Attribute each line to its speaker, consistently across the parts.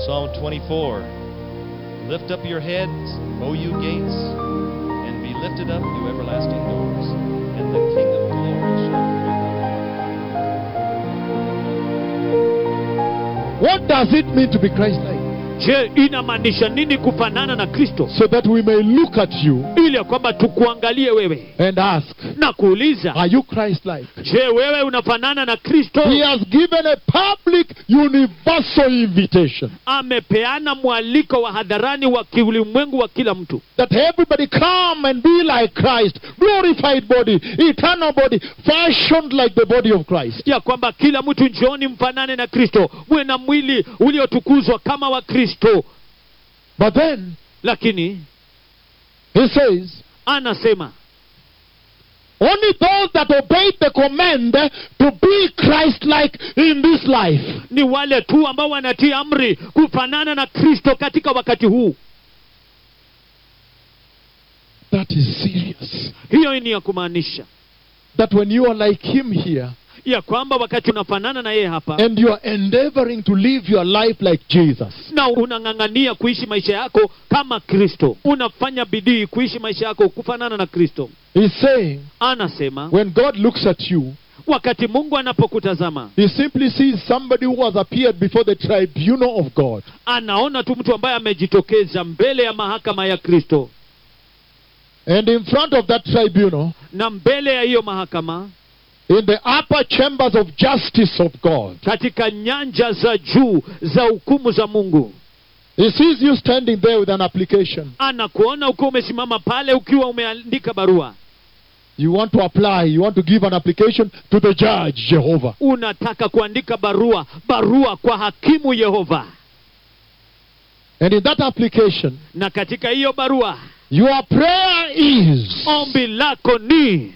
Speaker 1: Psalm 24 Lift up your heads, O you gates, and be lifted up, you everlasting doors, and the King of glory shall fill them.
Speaker 2: What does it mean to be Christ like?
Speaker 3: je inamaanisha nini kufanana na kristo
Speaker 2: So that we may look at you
Speaker 3: ili ya kwamba tukuangalie wewe
Speaker 2: and ask,
Speaker 3: na kuuliza
Speaker 2: Are you Christ like?
Speaker 3: je wewe unafanana na kristo
Speaker 2: He has given a public, universal invitation
Speaker 3: amepeana mwaliko wa hadharani wa kiulimwengu wa kila mtu
Speaker 2: that everybody come and be like Christ, glorified body, eternal body, fashioned like the body of Christ.
Speaker 3: ya kwamba kila mtu njooni mfanane na kristo muwe na mwili uliotukuzwa kama wa kristo
Speaker 2: But then
Speaker 3: lakini
Speaker 2: he says,
Speaker 3: anasema
Speaker 2: only those that obey the command to be Christ like in this life.
Speaker 3: ni wale tu ambao wanatii amri kufanana na kristo katika wakati huu
Speaker 2: That is serious.
Speaker 3: hiyo ni ya kumaanisha
Speaker 2: That when you are like him here
Speaker 3: ya kwamba wakati unafanana na yeye hapa
Speaker 2: and you are endeavoring to live your life like Jesus,
Speaker 3: na unang'ang'ania kuishi maisha yako kama kristo unafanya bidii kuishi maisha yako kufanana na kristo
Speaker 2: he's saying,
Speaker 3: anasema
Speaker 2: when God looks at you,
Speaker 3: wakati mungu anapokutazama
Speaker 2: he simply sees somebody who has appeared before the tribunal of God.
Speaker 3: anaona tu mtu ambaye amejitokeza mbele ya mahakama ya kristo
Speaker 2: And in front of that tribunal,
Speaker 3: na mbele ya hiyo mahakama
Speaker 2: in the upper chambers of justice of God,
Speaker 3: katika nyanja za juu za hukumu za mungu
Speaker 2: he sees you standing there with an application.
Speaker 3: anakuona ukiwa umesimama pale ukiwa umeandika barua
Speaker 2: You want to apply, you want to give an application to the judge, Jehovah.
Speaker 3: unataka kuandika barua barua kwa hakimu yehova
Speaker 2: And in that application,
Speaker 3: na katika hiyo barua
Speaker 2: your prayer is
Speaker 3: ombi lako ni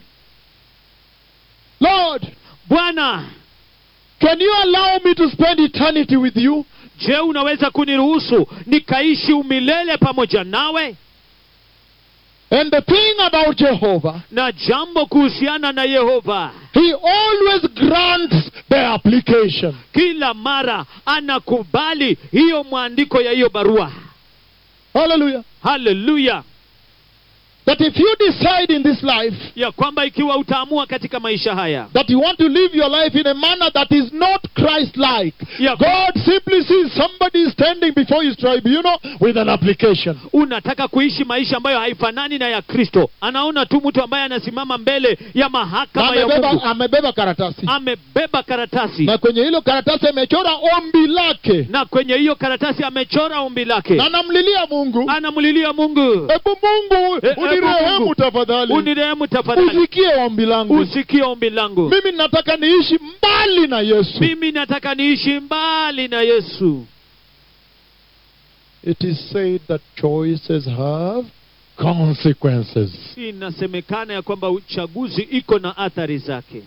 Speaker 2: Lord,
Speaker 3: bwana
Speaker 2: can you allow me to spend eternity with you?
Speaker 3: je unaweza kuniruhusu nikaishi umilele pamoja nawe
Speaker 2: And the thing about Jehovah,
Speaker 3: na jambo kuhusiana na yehova
Speaker 2: he always grants the application.
Speaker 3: kila mara anakubali hiyo mwandiko ya hiyo barua
Speaker 2: Hallelujah.
Speaker 3: haleluya
Speaker 2: That if you decide in this life
Speaker 3: ya kwamba ikiwa utaamua katika maisha haya
Speaker 2: that you want to live your life in a manner that is not Christ like,
Speaker 3: ya
Speaker 2: God simply sees somebody standing before his tribunal with an application.
Speaker 3: unataka kuishi maisha ambayo haifanani na ya kristo anaona tu mtu ambaye anasimama mbele ya
Speaker 2: Na
Speaker 3: mahakama ya
Speaker 2: amebeba,
Speaker 3: mungu
Speaker 2: amebeba karatasi
Speaker 3: amebeba karatasi
Speaker 2: na kwenye hilo karatasi amechora ombi lake
Speaker 3: na kwenye hiyo karatasi amechora ombi lake
Speaker 2: na anamlilia Mungu,
Speaker 3: anamlilia mungu
Speaker 2: hebu Mungu
Speaker 3: Eh, hebu
Speaker 2: unirehemu
Speaker 3: Mungu,
Speaker 2: tafadhali,
Speaker 3: unirehemu tafadhali
Speaker 2: usikie ombi langu.
Speaker 3: usikie ombi langu
Speaker 2: Mimi nataka niishi mbali na Yesu.
Speaker 3: mimi nataka niishi mbali na yesu
Speaker 2: It is said that choices have consequences.
Speaker 3: inasemekana ya kwamba uchaguzi iko na athari zake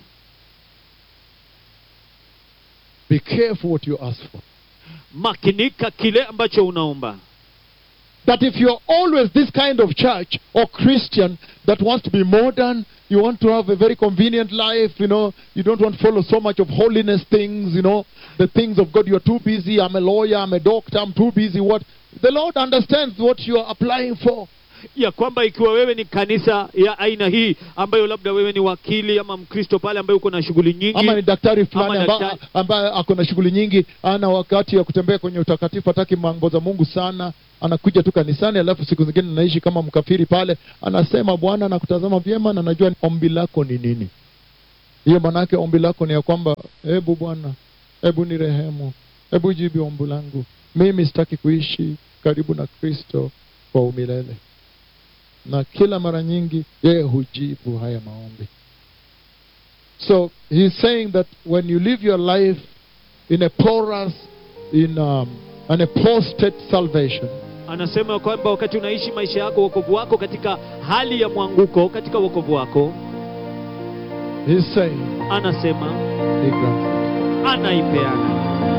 Speaker 2: Be careful what you ask for.
Speaker 3: makinika kile ambacho unaomba
Speaker 2: That if you're always this kind of church or Christian that wants to be modern, you want to have a very convenient life, you know, you don't want to follow so much of holiness things, you know, the things of God, you're too busy, I'm a lawyer, I'm a doctor, I'm too busy, what? The Lord understands what you're applying for.
Speaker 3: ya kwamba ikiwa wewe ni kanisa ya aina hii ambayo labda wewe ni wakili ama mkristo pale ambaye uko na shughuli nyingi
Speaker 2: ama ni daktari fulani
Speaker 3: Ama
Speaker 2: amba-
Speaker 3: daktari.
Speaker 2: ambaye ako na shughuli nyingi ana wakati ya kutembea kwenye utakatifu hataki mambo za mungu sana anakuja tu kanisani alafu siku zingine anaishi kama mkafiri pale anasema bwana nakutazama vyema na najua ombi lako ni nini hiyo maanaake ombi lako ni ya kwamba hebu bwana hebu ni rehemu hebu jibu ombi langu mimi sitaki kuishi karibu na kristo kwa umilele na kila mara nyingi yeye hujibu haya maombi So he's saying that when you live your life in a porous, in um, an apostate salvation,
Speaker 3: anasema kwamba wakati unaishi maisha yako wokovu wako katika hali ya mwanguko katika wokovu wako
Speaker 2: he's saying
Speaker 3: anasema
Speaker 2: he grants it.
Speaker 3: anaipeana